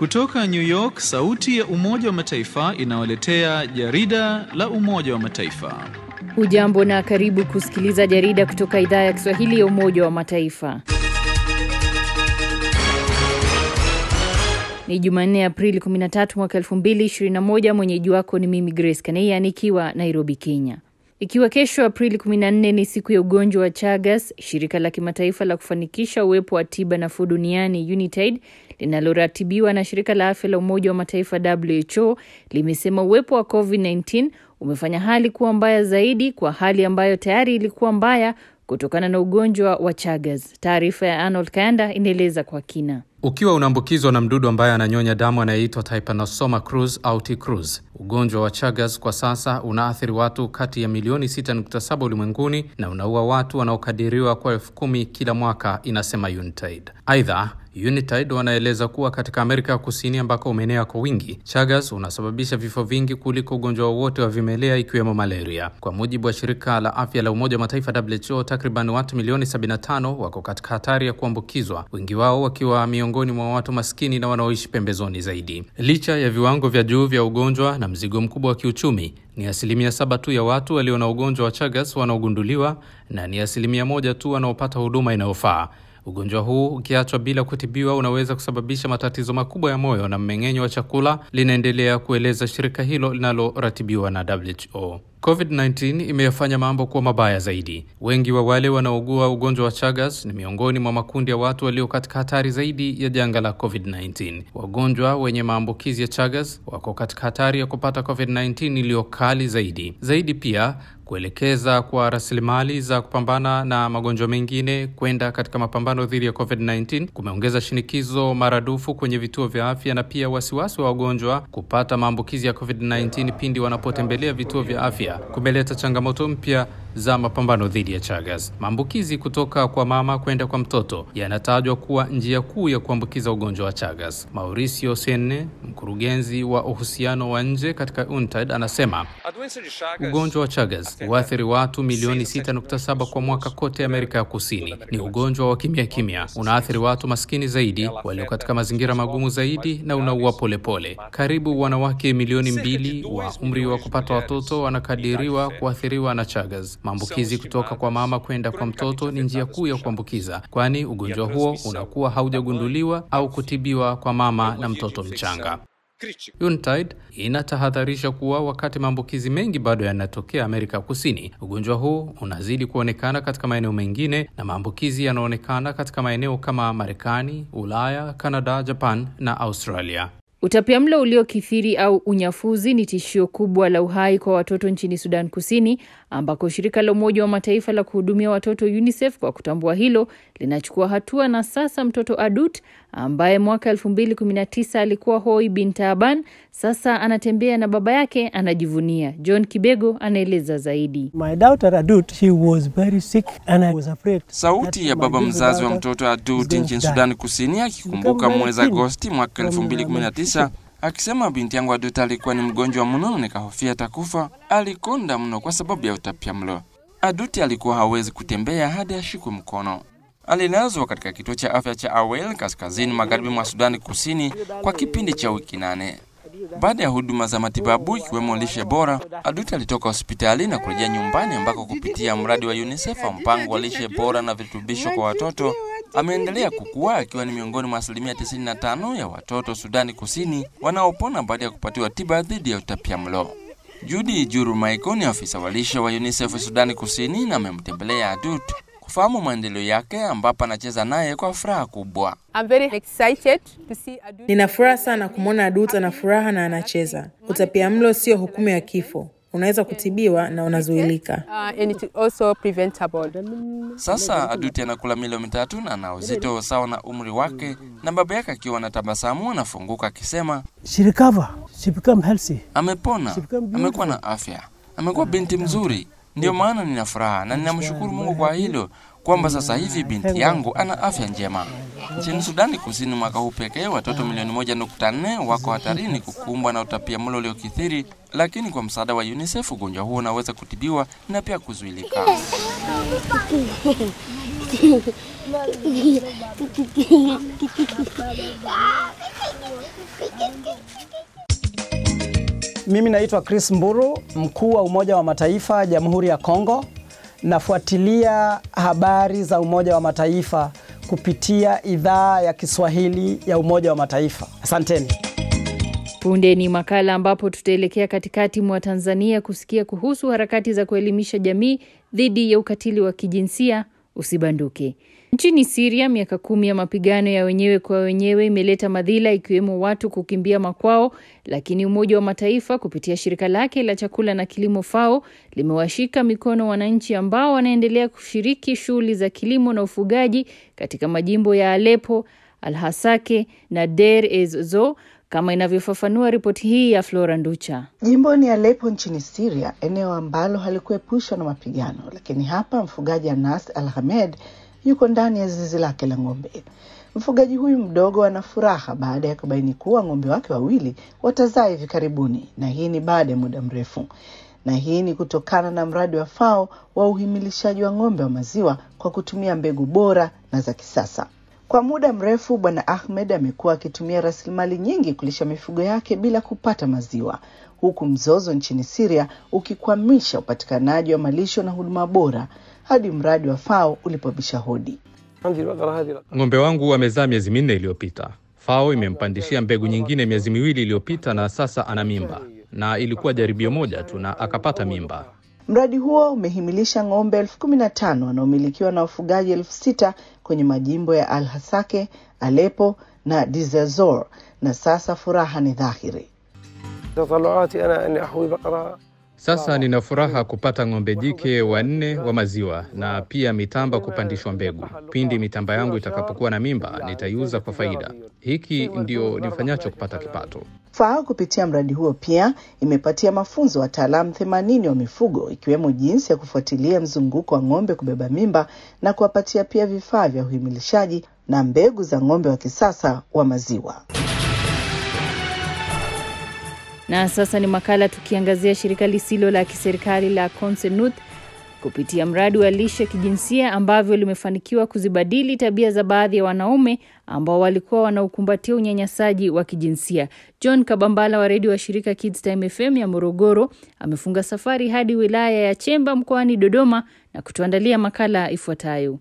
Kutoka New York, sauti ya Umoja wa Mataifa inawaletea jarida la Umoja wa Mataifa. Hujambo na karibu kusikiliza jarida kutoka idhaa ya Kiswahili ya Umoja wa Mataifa. Ni Jumanne, Aprili 13 mwaka 2021. Mwenyeji wako ni mimi Grace Kaneia nikiwa Nairobi, Kenya. Ikiwa kesho Aprili 14 ni siku ya ugonjwa wa Chagas, shirika la kimataifa la kufanikisha uwepo wa tiba nafuu duniani UNITAID linaloratibiwa na shirika la afya la Umoja wa Mataifa WHO limesema uwepo wa COVID-19 umefanya hali kuwa mbaya zaidi kwa hali ambayo tayari ilikuwa mbaya kutokana na ugonjwa wa Chagas. Taarifa ya Arnold Kayanda inaeleza kwa kina. Ukiwa unaambukizwa na mdudu ambaye ananyonya damu anayeitwa Trypanosoma cruzi au T. cruzi, ugonjwa wa Chagas kwa sasa unaathiri watu kati ya milioni 6.7 ulimwenguni na unaua watu wanaokadiriwa kwa elfu kumi kila mwaka, inasema UNITAID. Aidha, UNITAID wanaeleza kuwa katika Amerika ya Kusini ambako umeenea kwa wingi, Chagas unasababisha vifo vingi kuliko ugonjwa wowote wa vimelea ikiwemo malaria. Kwa mujibu wa shirika la afya la Umoja wa Mataifa WHO, takriban watu milioni 75 wako katika hatari ya kuambukizwa, wengi wao wakiwa miongoni mwa watu maskini na wanaoishi pembezoni zaidi. Licha ya viwango vya juu vya ugonjwa na mzigo mkubwa wa kiuchumi, ni asilimia saba tu ya watu walio na ugonjwa wa Chagas wanaogunduliwa na ni asilimia moja tu wanaopata huduma inayofaa. Ugonjwa huu ukiachwa bila kutibiwa unaweza kusababisha matatizo makubwa ya moyo na mmeng'enyo wa chakula, linaendelea kueleza shirika hilo linaloratibiwa na WHO. COVID-19 imeyafanya mambo kuwa mabaya zaidi. Wengi wa wale wanaougua ugonjwa wa Chagas ni miongoni mwa makundi ya watu walio katika hatari zaidi ya janga la COVID-19. Wagonjwa wenye maambukizi ya Chagas wako katika hatari ya kupata COVID-19 iliyo kali zaidi. Zaidi pia kuelekeza kwa rasilimali za kupambana na magonjwa mengine kwenda katika mapambano dhidi ya COVID-19 kumeongeza shinikizo maradufu kwenye vituo vya afya na pia wasiwasi wa wagonjwa kupata maambukizi ya COVID-19 pindi wanapotembelea vituo vya afya kumeleta changamoto mpya za mapambano dhidi ya Chagas. Maambukizi kutoka kwa mama kwenda kwa mtoto yanatajwa kuwa njia kuu ya kuambukiza ugonjwa wa Chagas. Mauricio Senne, mkurugenzi wa uhusiano wa nje katika UNTAD, anasema ugonjwa wa Chagas huathiri watu milioni 6.7 kwa mwaka kote Amerika ya Kusini. Ni ugonjwa wa kimya kimya, unaathiri watu maskini zaidi, walio katika mazingira magumu zaidi, na unaua polepole. Karibu wanawake milioni mbili wa umri wa kupata watoto wanakadiriwa kuathiriwa na Chagas. Maambukizi kutoka kwa mama kwenda kwa mtoto ni njia kuu ya kuambukiza, kwani ugonjwa huo unakuwa haujagunduliwa au kutibiwa kwa mama na mtoto mchanga. UNTAID inatahadharisha kuwa wakati maambukizi mengi bado yanatokea Amerika Kusini, ugonjwa huu unazidi kuonekana katika maeneo mengine na maambukizi yanaonekana katika maeneo kama Marekani, Ulaya, Kanada, Japan na Australia. Utapiamlo uliokithiri au unyafuzi ni tishio kubwa la uhai kwa watoto nchini Sudan Kusini, ambako shirika la Umoja wa Mataifa la kuhudumia watoto UNICEF kwa kutambua hilo linachukua hatua, na sasa mtoto Adut ambaye mwaka 2019 alikuwa hoi bin Taaban sasa anatembea na baba yake, anajivunia. John Kibego anaeleza zaidi. My daughter Adut, she was very sick and I was afraid. Sauti ya baba mzazi wa mtoto Adut nchini Sudani Kusini akikumbuka mwezi Agosti mwaka 2019 akisema binti yangu Adut alikuwa ni mgonjwa mno na nikahofia atakufa. Alikonda mno kwa sababu ya utapiamlo. Aduti alikuwa hawezi kutembea hadi ashikwe mkono. Alilazwa katika kituo cha afya cha Awel kaskazini magharibi mwa Sudani Kusini kwa kipindi cha wiki nane. Baada ya huduma za matibabu ikiwemo lishe bora, Aduti alitoka hospitali na kurejea nyumbani ambako kupitia mradi wa UNICEF wa mpango wa lishe bora na virutubisho kwa watoto ameendelea kukua akiwa ni miongoni mwa asilimia 95 ya watoto Sudani Kusini wanaopona baada ya kupatiwa tiba dhidi ya utapiamlo. Judy Juru Maiko ni afisa wa lishe wa UNICEF Sudani Kusini na amemtembelea Adut kufahamu maendeleo yake ambapo anacheza naye kwa furaha kubwa. Nina furaha sana kumwona Adut ana furaha na anacheza. Utapiamlo sio hukumu ya kifo, unaweza kutibiwa na unazuilika. Sasa Aduti anakula milo mitatu na ana uzito sawa na umri wake, na baba yake akiwa na tabasamu anafunguka akisema She recover. She become healthy. amepona, amekuwa na afya, amekuwa binti mzuri. Ndiyo maana nina furaha na ninamshukuru Mungu kwa hilo kwamba sasa hivi binti yangu ana afya njema. Nchini Sudani Kusini mwaka huu pekee watoto milioni moja nukta nne wako hatarini kukumbwa na utapiamlo uliokithiri, lakini kwa msaada wa UNICEF ugonjwa huo unaweza kutibiwa na pia kuzuilika. Mimi naitwa Chris Mburu, mkuu wa Umoja wa Mataifa Jamhuri ya Kongo. Nafuatilia habari za Umoja wa Mataifa kupitia idhaa ya Kiswahili ya Umoja wa Mataifa. Asanteni. Punde ni makala ambapo tutaelekea katikati mwa Tanzania kusikia kuhusu harakati za kuelimisha jamii dhidi ya ukatili wa kijinsia. Usibanduke. Nchini Siria, miaka kumi ya mapigano ya wenyewe kwa wenyewe imeleta madhila ikiwemo watu kukimbia makwao, lakini Umoja wa Mataifa kupitia shirika lake la chakula na kilimo FAO limewashika mikono wananchi ambao wanaendelea kushiriki shughuli za kilimo na ufugaji katika majimbo ya Aleppo, Alhasake na Deir ez-Zor kama inavyofafanua ripoti hii ya Flora Nducha. Jimboni Aleppo nchini Syria, eneo ambalo halikuepushwa na mapigano, lakini hapa mfugaji Anas Al Hamed yuko ndani ya zizi lake la ng'ombe. Mfugaji huyu mdogo ana furaha baada ya kubaini kuwa ng'ombe wake wawili watazaa hivi karibuni, na hii ni baada ya muda mrefu, na hii ni kutokana na mradi wa FAO wa uhimilishaji wa ng'ombe wa maziwa kwa kutumia mbegu bora na za kisasa. Kwa muda mrefu Bwana Ahmed amekuwa akitumia rasilimali nyingi kulisha mifugo yake bila kupata maziwa, huku mzozo nchini Syria ukikwamisha upatikanaji wa malisho na huduma bora hadi mradi wa FAO ulipobisha hodi. Ng'ombe wangu amezaa miezi minne iliyopita. FAO imempandishia mbegu nyingine miezi miwili iliyopita, na sasa ana mimba, na ilikuwa jaribio moja tu na akapata mimba. Mradi huo umehimilisha ng'ombe elfu kumi na tano wanaomilikiwa na wafugaji elfu sita kwenye majimbo ya Al Hasake, Alepo na Dizazor, na sasa furaha ni dhahiri. Sasa nina furaha kupata ng'ombe jike wanne wa maziwa na pia mitamba kupandishwa mbegu. Pindi mitamba yangu itakapokuwa na mimba, nitaiuza kwa faida. Hiki ndio nifanyacho kupata kipato. FAO kupitia mradi huo pia imepatia mafunzo wataalamu themanini wa mifugo ikiwemo jinsi ya kufuatilia mzunguko wa ng'ombe kubeba mimba na kuwapatia pia vifaa vya uhimilishaji na mbegu za ng'ombe wa kisasa wa maziwa. Na sasa ni makala tukiangazia shirika lisilo la kiserikali la Consenut kupitia mradi wa lishe kijinsia ambavyo limefanikiwa kuzibadili tabia za baadhi ya wanaume ambao walikuwa wanaukumbatia unyanyasaji wa kijinsia. John Kabambala wa redio wa shirika Kids Time FM ya Morogoro amefunga safari hadi wilaya ya Chemba mkoani Dodoma na kutuandalia makala ifuatayo.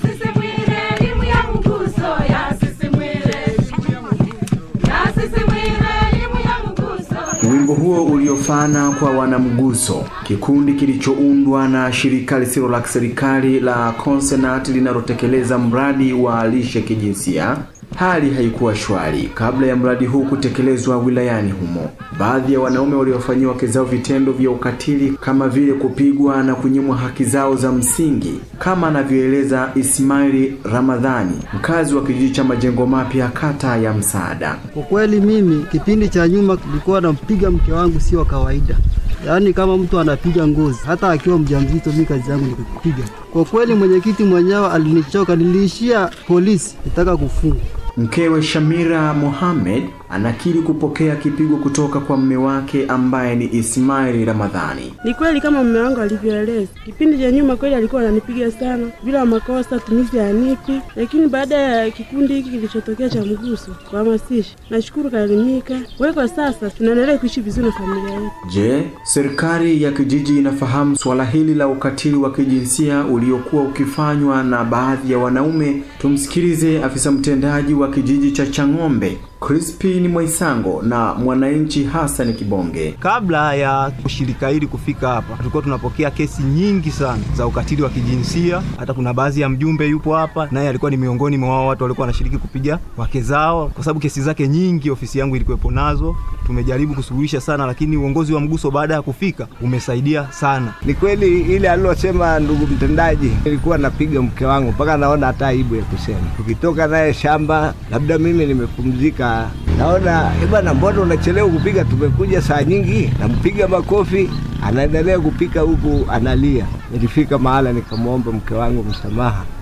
Wimbo huo uliofana kwa wanamguso, kikundi kilichoundwa na shirika lisilo la kiserikali la Consenat linalotekeleza mradi wa lishe kijinsia. Hali haikuwa shwari kabla ya mradi huu kutekelezwa wilayani humo. Baadhi ya wanaume waliofanyia wake zao vitendo vya ukatili kama vile kupigwa na kunyimwa haki zao za msingi, kama anavyoeleza Ismaili Ramadhani, mkazi wa kijiji cha Majengo Mapya, kata ya Msaada. Kwa kweli mimi kipindi cha nyuma nilikuwa nampiga mke wangu sio kawaida, yaani kama mtu anapiga ngozi, hata akiwa mjamzito. Mimi kazi yangu ni kupiga. Kwa kweli mwenyekiti mwenyewe alinichoka, niliishia polisi, nitaka kufungwa. Mkewe Shamira Mohamed anakiri kupokea kipigo kutoka kwa mume wake ambaye ni Ismaili Ramadhani. Ni kweli kama mume wangu alivyoeleza, kipindi cha nyuma kweli alikuwa ananipiga sana bila makosa, tumizi ya nipi, lakini baada ya kikundi hiki kilichotokea cha mguso kuhamasisha, nashukuru kaelimika. Kwa kwa sasa tunaendelea kuishi vizuri na familia yetu. Je, serikali ya kijiji inafahamu suala hili la ukatili wa kijinsia uliokuwa ukifanywa na baadhi ya wanaume? Tumsikilize afisa mtendaji wa kijiji cha Chang'ombe Crispin Mwaisango na mwananchi Hassan Kibonge. Kabla ya shirika hili kufika hapa, tulikuwa tunapokea kesi nyingi sana za ukatili wa kijinsia. Hata kuna baadhi ya mjumbe yupo hapa, naye alikuwa ni miongoni mwa wao watu walikuwa wanashiriki kupiga wake zao, kwa sababu kesi zake nyingi ofisi yangu ilikuwepo nazo. Tumejaribu kusuluhisha sana, lakini uongozi wa mguso baada ya kufika umesaidia sana. Ni kweli ile alilosema ndugu mtendaji, nilikuwa napiga mke wangu mpaka naona hata aibu ya kusema. Tukitoka naye shamba, labda mimi nimepumzika naona bwana, mbona unachelewa kupiga? Tumekuja saa nyingi. Nampiga makofi, anaendelea kupika huku analia. Nilifika mahala nikamwomba mke wangu msamaha,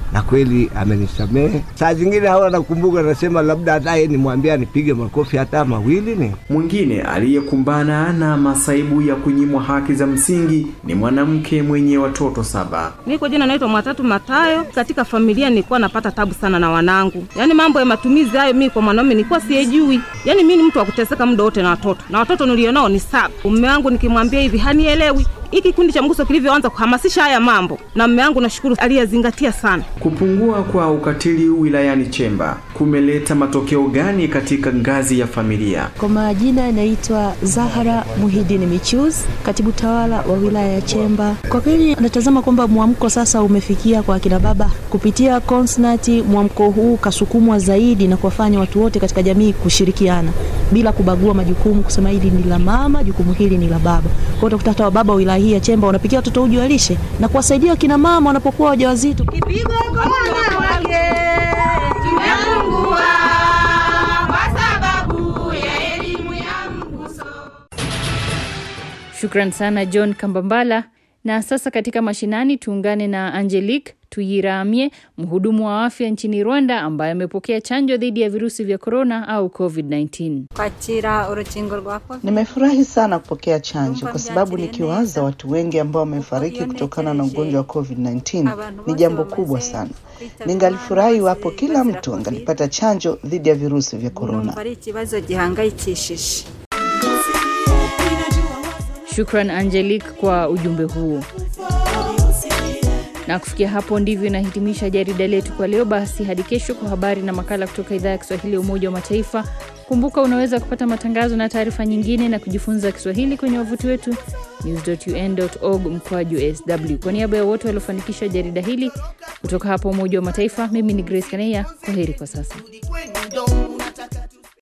na kweli amenisamehe. Saa zingine hawa nakumbuka, nasema labda hata yeye nimwambia nipige makofi hata mawili. Ni mwingine aliyekumbana na masaibu ya kunyimwa haki za msingi ni mwanamke mwenye watoto saba. Mi kwa jina naitwa Mwatatu Matayo. Katika familia nilikuwa napata tabu sana na wanangu, yaani mambo ya matumizi hayo mi kwa mwanaume nilikuwa siyejui. Yaani mi ni mtu wa kuteseka muda wote na watoto, na watoto nilionao ni saba. Mume wangu nikimwambia hivi hanielewi. Hiki kikundi cha mguso kilivyoanza kuhamasisha haya mambo, na mume wangu nashukuru aliyezingatia sana. Kupungua kwa ukatili wilayani Chemba kumeleta matokeo gani katika ngazi ya familia? Kwa majina yanaitwa Zahara Muhidini Michuz, katibu tawala wa wilaya ya Chemba. Kwa kweli natazama kwamba mwamko sasa umefikia kwa akina baba kupitia konsnati. Mwamko huu kasukumwa zaidi na kuwafanya watu wote katika jamii kushirikiana bila kubagua majukumu, kusema hili ni la mama, jukumu hili ni la baba. Kwa hiyo utakuta hata wababa wa wilaya hii ya Chemba wanapikia watoto uji wa lishe na kuwasaidia wakina mama wanapokuwa wajawazito. Kipigo kona wake kimepungua kwa sababu ya elimu ya mguso. Shukran sana John Kambambala. Na sasa katika mashinani tuungane na Angelique Tuyiramye, mhudumu wa afya nchini Rwanda ambaye amepokea chanjo dhidi ya virusi vya korona au COVID-19. kwakira urukingo rwa covid Nimefurahi sana kupokea chanjo kwa sababu nikiwaza watu wengi ambao wamefariki kutokana na ugonjwa wa COVID-19 ni jambo kubwa sana. Ningalifurahi iwapo kila mtu angalipata chanjo dhidi ya virusi vya korona. numva ari ikibazo gihangayikishije Shukran Angelique kwa ujumbe huo. Na kufikia hapo ndivyo inahitimisha jarida letu kwa leo. Basi hadi kesho kwa habari na makala kutoka idhaa ya Kiswahili ya Umoja wa Mataifa. Kumbuka unaweza kupata matangazo na taarifa nyingine na kujifunza Kiswahili kwenye wavuti wetu news.un.org mkwaju sw. Kwa niaba ya wote waliofanikisha jarida hili kutoka hapa Umoja wa Mataifa, mimi ni Grace Kaneya. Kwa heri kwa sasa.